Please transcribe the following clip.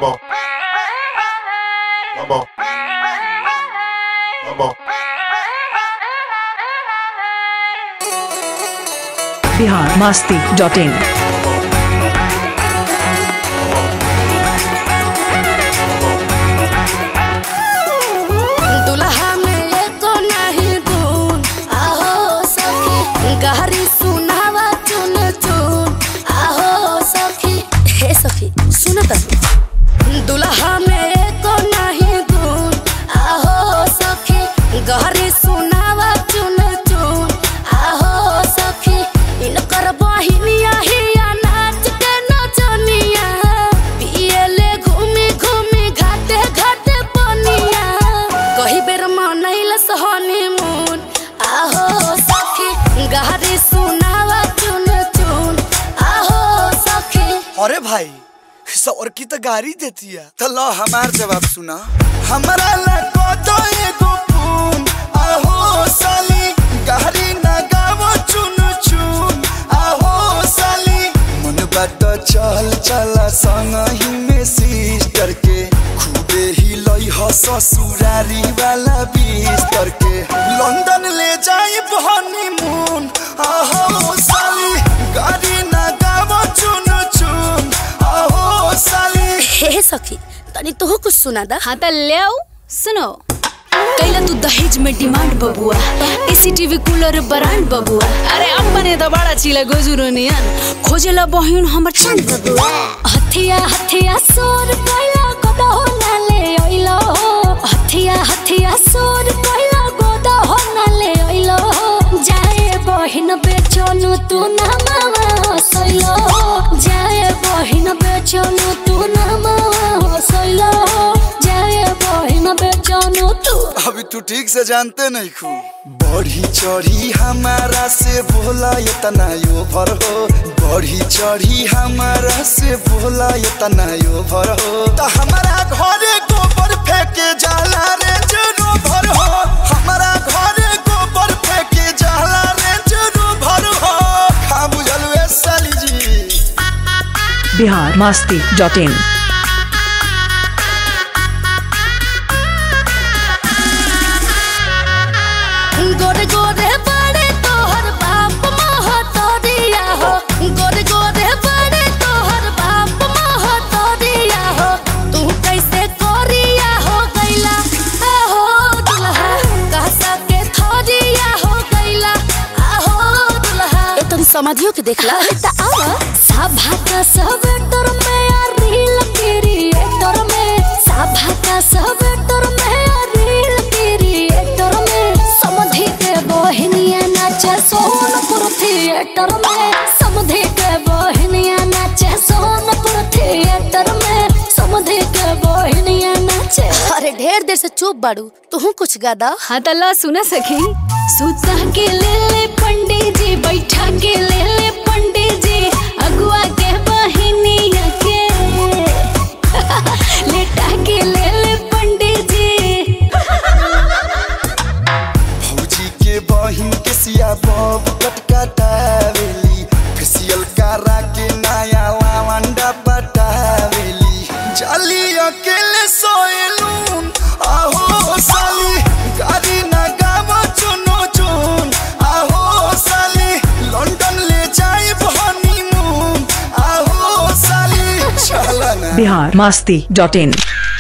Vamos. Vamos. Vamos. Bihar Masti dot in दुल्हा में एको नहीं गुण आहो सखी गहरी सुनावा चुन चुन आहो सखी हे सखी सुन त दुल्हा में एको नहीं गुण आहो सखी गहरी सुनावा चुन चुन आहो सखी इनकर बहिनिया हिया नाच के नचनिया पियले घूमी घूमी घाटे घाटे पनिया कही बेर मनैलस हनीमून आहो सखी गहरी सुनावा चुन चुन आहो सखी अरे भाई सौर की तो गाड़ी देती है तो लो हमार जवाब सुना हमारा लको तो एगो पून आहो साली गाड़ी ना गावो चुन चुन आहो साली मन बात चल चला संग ही में सिस्टर के खूबे ही लई ह ससुरारी वाला बिस्तर के लंदन ले जाई हनीमून आहो साली गाड़ी ना गावो चुन चुन आहो साली हे सखी तनी तोह कुछ सुना दा हाँ त ल्याऊ सुनो कैला तू दहेज में डिमांड बबुआ एसी टीवी कूलर ब्रांड बबुआ अरे अपने त बड़ा चिला गोजुरो नियन खोजेला बहिन हमर चंद बबुआ हथिया हथिया सोर कैला गोदा हो ना ले ओइलो हथिया हथिया सोर कैला गोदा हो ना ले ओइलो जाए बहिन बेचनु तू ना मामा हसैलो जाए बहिन बेचनु तू ना मामा हसैलो जाए बहिन बेचनु तू अभी तू ठीक से जानते नहीं खू बढ़ी चढ़ी हमारा से बोला ये तना यो भर हो बढ़ी चढ़ी हमारा से बोला ये तना यो भर हो तो हमारा घरे गोबर फेंके जाला रे जनो भर हो हमारा घरे गोबर फेंके जाला रे जनो भर हो खा बुझल वे साली जी बिहार मास्ती डॉट इन गोरे गोरे बड़े तोहर बाप महतरिया हो गोरे गोरे बड़े तोहर बाप महतरिया हो तू कैसे कोरिया हो गैला आहो दुल्हा कहसा के थोरिया हो गैला आहो दुल्हा ए तनी समाधियो के देखला त आवा सभा का सब तोर में आ रील क्रिएटर में सभा का सब तोर में आ रील क्रिएटर में समधि के बहनिया नाचे सोनपुर थिएटर में समधि के बहनिया नाचे सोनपुर थिएटर में समधि के बहनिया नाचे अरे ढेर देर से चुप बाड़ू तू कुछ गादा हाँ त ला सुना सखी सुता के ले ले पंडित जी बैठा के ले ले पंडित जी अगुआ के बहिनिया के लेटा के ले ले पंडित जी भौजी के बहिन के सिया बब कटकटावेली फेसियल करा के नया लावंडा पटावेली जाली अकेले सोएलून आहो साली गाड़ी ना गावो चुनो चुन आहो साली लंदन ले जाए हनीमून आहो साली चला ना बिहार मास्ती डॉट इन